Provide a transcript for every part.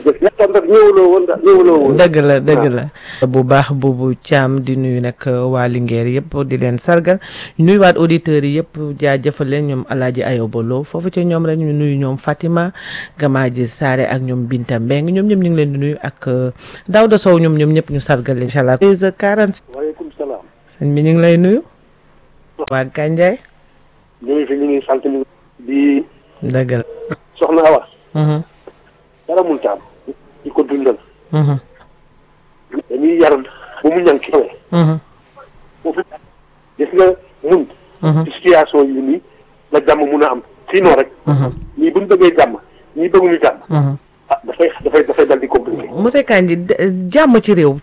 jërëjëf yàlla nag ñëwuloo woon daal ñëwuloo woon. dëgg la dëgg la bu baax boobu Thiam di nuyu nag waa Linguère yëpp di leen sargal nuyuwaat auditeurs yi yëpp jaajëfal leen ñoom Alaaji Ayoba Lo foofu ci ñoom rek ñu nuyu ñoom Fatima Gamaaji Saare ak ñoom Binta Mbeng ñoom ñëpp ñu ngi leen di nuyu ak Daouda Sow ñoom ñoom ñëpp ñu sargal leen incha allah. 13h40 waaleykum salaam. sëñ bi ñu ngi lay nuyu. waa Gandiaye. ñu ngi fi ñu ngi sant ñu di dëgg la. soxna Awa. Mhm, dara mun taam di ko dundal. mhm, dañuy yar bu mu ñànk xewee. mhm, foofu gis nga mun. mhm, ci situation yi nii la jàmm mun a am sinon rek. mhm, ñii bu ñu bëggee jàmm ñii bëgguñu jàmm. mhm. ah dafay dafay dafay dal di compliqué. monsieur Kandji d- jàmm ci réew.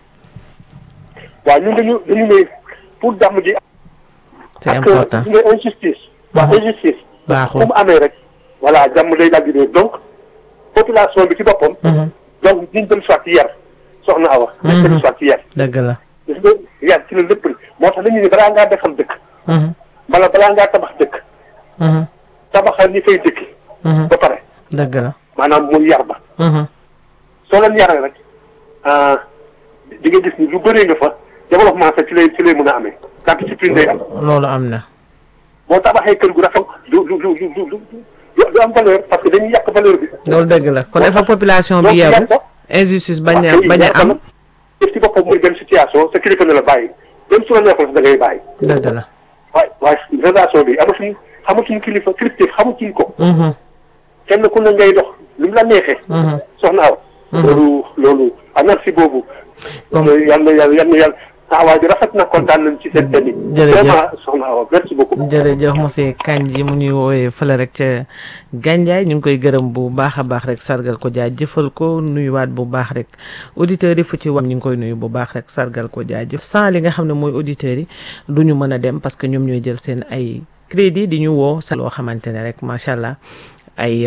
waaw ñun dañu dañu ne pour jàmm ji. c'est ak important gis nga injustice. waa Mhm. injustice. baaxul. fu mu amee rek. voilà jàmm day dal di ne donc population bi ci boppam. Mhm, donc ñu dem soit ci yar soxna Awa. ñu dem soit ci yar. dëgg la. gis nga yar ci la lépp moo tax dañu ne balaa ngaa defal dëkk. Mhm, wala balaa ngaa tabax dëkk. mhm, tabaxal ñi fay dëkki. mhm, ba pare dëgg la. maanaam muy yar ba. Mhm, soo leen yaree rek ah di nga gis ni lu bëree nga fa développement sax ci lay ci lay mën a amee. ndax discipline day am. loolu am na. boo tabaxee kër gu rafet du du du du du du du am valeur parce que dañuy yàq valeur bi. loolu dëgg la kon il faut population donc bi yar yeewu ko. injustice bañ a waaw bañ a yar ko am nag def ci boppam muy benn situation sa kilifa ne la bàyyi même su la neexoon sax da ngay bàyyi. dëgg la. waaye waaye relation bi amatuñ xamatuñ kilifa kilifteef xamatuñ ko. Mhm, kenn ku ne ngay dox lu mu la neexee. mhm. soxna Awa. loolu loolu anarchie boobu. Comme- yal na yàlla yal na yàlla taxawaay bi rafet na kontaan nañ ci seen thème yi. Jërëjëf. vraiment soxna Awa merci beaucoup. jërëjëf monsieur Kandji mu ñuy woowee fële rek ca Gandiaye ñu ngi koy gërëm bu baax a baax rek sargal ko jaajëfal ko nuyuwaat bu baax rek auditeurs yi fu ci wax ñu ngi koy nuyu bu baax rek sargal ko jaajëf sans li nga xam ne mooy auditeurs yi du ñu mën a dem parce que ñoom ñooy jël seen ay crédit di ñu woo sa loo xamante ne rek macha allah ay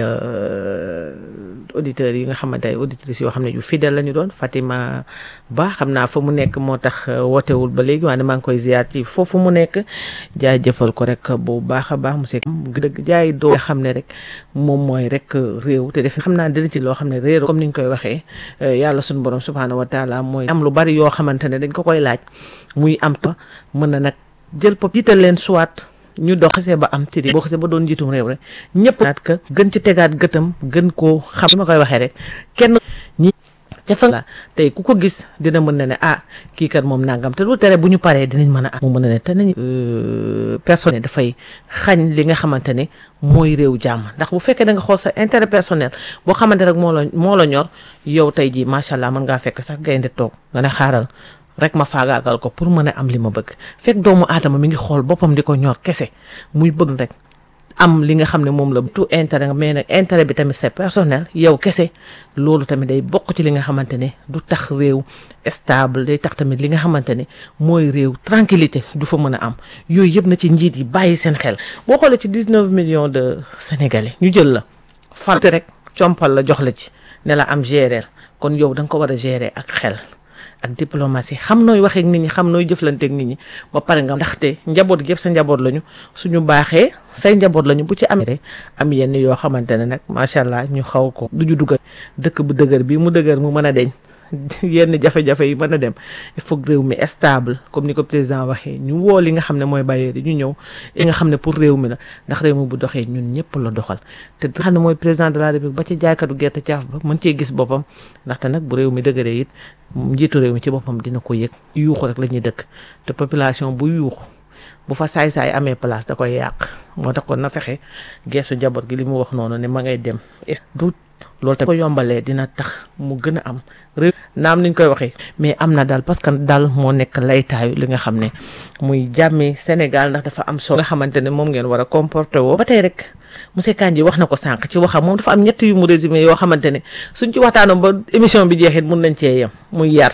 auditeurs yi nga xamante ay auditrices yoo xam ne yu fidèle la ñu doon Fatima Ba xam naa fa mu nekk moo tax wootewul ba léegi waaye maa ngi koy ziar ci foofu mu nekk jaajëfal ko rek bu baax a baax monsieur dëgg jaay doo nga xam ne rek moom mooy rek réew te def xam naa dina ci loo xam ne réew comme ni ñu koy waxee yàlla suñu borom subhaanahu wa taala mooy am lu bari yoo xamante ne dañ ko koy laaj muy am ta mën na nag jël pop jiital leen soit ñu dox xasee ba am ci boo xasee ba doon njiitum réew rek ñëpp naat ka gën ci tegaat gëtam gën koo xam li ma koy waxee rek kenn ñi ca fa la tey ku ko gis dina mën na ne ah kii kat moom nangam te lu tere bu ñu paree dinañ mën a am mu mën a ne te nañ personnel dafay xañ li nga xamante ne mooy réew jàmm ndax bu fekkee da nga xool sa intérêt personnel boo xamante rek moo la moo la ñor yow tey jii macha allah mën ngaa fekk sax gaynde toog nga ne xaaral rek ma faagaagal ko pour mën a am li ma bëgg fekk doomu aadama mi ngi xool boppam di ko ñor kese muy bëgg rek am li nga xam ne moom la tout intérêt mais nag intérêt bi tamit c'est personnel yow kese loolu tamit day bokk ci li nga xamante ne du tax réew stable day tax tamit li nga xamante ne mooy réew tranquillité du fa mën a am yooyu yëpp na ci njiit yi bàyyi seen xel boo xoolee ci 19 millions de sénégalais ñu jël la falte rek compal la jox la ci ne la am gérer kon yow da nga ko war a gérer ak xel ak diplomatie xam nooy waxee ak nit ñi xam nooy jëflanteek nit ñi ba pare nga ndaxte njaboot gi yëpp sa njaboot lañu suñu baaxee say njaboot lañu bu ci amee rek am yenn yoo xamante ne nag macha allah ñu xaw ko du ñu dugal dëkk bu dëgër bi mu dëgër mu mën a deñ yenn jafe-jafe yi mën a dem il faut que réew mi stable comme ni ko président waxee ñu woo li nga xam ne mooy bailleurs yi ñu ñëw li nga xam ne pour réew mi la ndax réew mi bu doxee ñun ñëpp la doxal te xam ne mooy président de la république ba ci jaaykatu gerte caaf ba mën cee gis boppam ndaxte nag bu réew mi dëgëree it njiitu réew mi ci boppam dina ko yëg yuuxu rek la ñuy dëkk te population bu yuuxu bu fa saay-saay amee place da koy yàq moo tax kon na fexe geesu njaboot gi li mu wax noonu ne ma ngay dem du loolu tamit ko yombalee dina tax mu gën a am réew naam niñ koy waxee mais am na daal parce que daal moo nekk laytaayu li nga xam ne muy jàmmi Sénégal ndax dafa am solo nga xamante ne moom ngeen war a comporter woo ba tey rek monsieur Kandji wax na ko sànq ci waxam moom dafa am ñett yu mu résumé yoo xamante ne suñ ci waxtaanoon ba émission bi jeexit mun nañ cee yem muy yar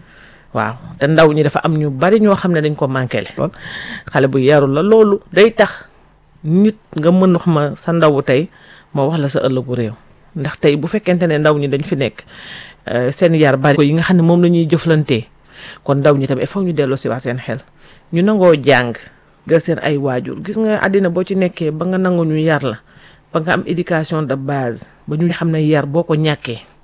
waaw te ndaw ñi dafa am ñu bari ñoo xam ne dañ ko manqué le lool xale bu yarul la loolu day tax nit nga mën wax ma sa ndawu tey ma wax la sa ëllëgu réew ndax tey bu fekkente ne ndaw ñi dañ fi nekk seen yar bari ko yi nga xam ne moom la ñuy jëflantee kon ndaw ñi tamit il faut ñu delloo si waat seen xel ñu nangoo jàng ga seen ay waajur gis nga àddina boo ci nekkee ba nga nangu ñu yar la ba nga am éducation de base ba ñu xam ne yar boo ko ñàkkee